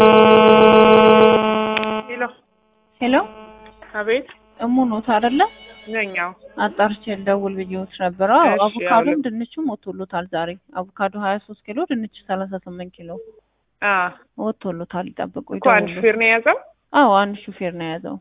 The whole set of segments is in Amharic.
ሄሎ ሄሎ አቤት እሙ ኖት አይደለ? ነኛው አጣርቼ ልደውል ብዬሽ ነበረ። አዎ እሺ፣ አቮካዶም አውል- ድንቹም ወጥቶሎታል ዛሬ። አቮካዶ ሀያ ሶስት ኪሎ ድንች ሰላሳ ስምንት ኪሎ አ ወጥቶሎታል። ይጠብቁ እኮ አንድ ይደውሉ። ሹፌር ነው የያዘው። አዎ አንድ ሹፌር ነው የያዘው።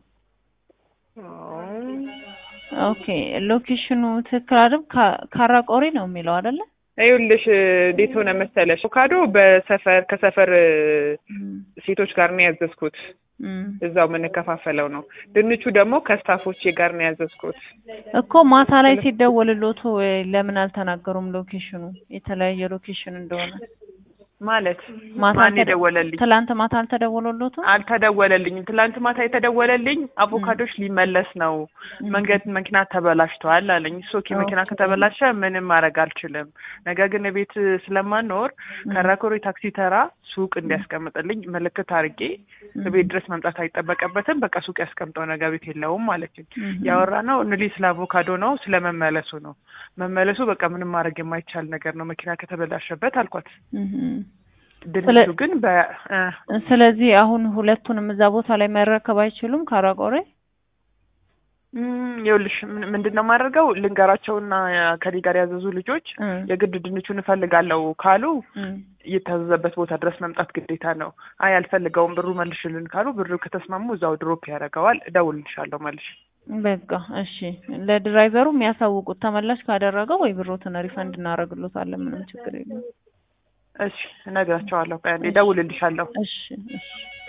ኦኬ ሎኬሽኑ ትክክል አይደል? ካ- ካራቆሬ ነው የሚለው አይደለ? ይኸውልሽ እንዴት ሆነ መሰለሽ አቮካዶ በሰፈር ከሰፈር እም፣ ሴቶች ጋር ነው ያዘዝኩት። እም። እዛው የምንከፋፈለው ነው። ድንቹ ደግሞ ከስታፎቼ ጋር ነው ያዘዝኩት። እኮ ማታ ላይ ሲደወልሎት ወይ ለምን አልተናገሩም ሎኬሽኑ የተለያየ ሎኬሽን እንደሆነ? ማለት ማታ ማን አልተደ- የደወለልኝ? ትላንት ማታ አልተደወለሎትም? አልተደወለልኝም። ትላንት ማታ የተደወለልኝ አቮካዶች ሊመለስ ነው፣ መንገድ መኪና ተበላሽተዋል አለኝ። እሱ ኦኬ መኪና ኦኬ። ከተበላሸ ምንም ማድረግ አልችልም፣ ነገር ግን ቤት ስለማኖር ከራኮሪ ታክሲ ተራ ሱቅ እንዲያስቀምጥልኝ ምልክት አድርጌ ቤት ድረስ መምጣት አይጠበቀበትም። በቃ ሱቅ ያስቀምጠው ነገር ቤት የለውም ማለችኝ። እም። ያወራ ነው እንሊ ስለ አቮካዶ ነው፣ ስለ መመለሱ ነው። መመለሱ በቃ ምንም ማድረግ የማይቻል ነገር ነው መኪና ከተበላሸበት አልኳት። እም። ድንቹ ስለ- ግን በ እ ስለዚህ አሁን ሁለቱንም እዛ ቦታ ላይ መረከብ አይችሉም ካራቆሬ? እም፣ ይኸውልሽ ምን- ምንድን ነው የማደርገው ልንገራቸውና ከኔ ጋር ያዘዙ ልጆች እም፣ የግድ ድንቹን እፈልጋለሁ ካሉ እም። የታዘዘበት ቦታ ድረስ መምጣት ግዴታ ነው። አይ አልፈልገውም ብሩ መልሽልን ካሉ ብሩ ከተስማሙ እዛው ድሮፕ ያደርገዋል። እደውልልሻለሁ መልሽ። በቃ እሺ። ለድራይቨሩ የሚያሳውቁት ተመላሽ ካደረገው ወይ ብሮትን ሪፈንድ እናደርግሎታለን። ምንም ችግር የለም። እሺ እነግራቸዋለሁ። ቆይ አንዴ እደውልልሻለሁ። እሺ እሺ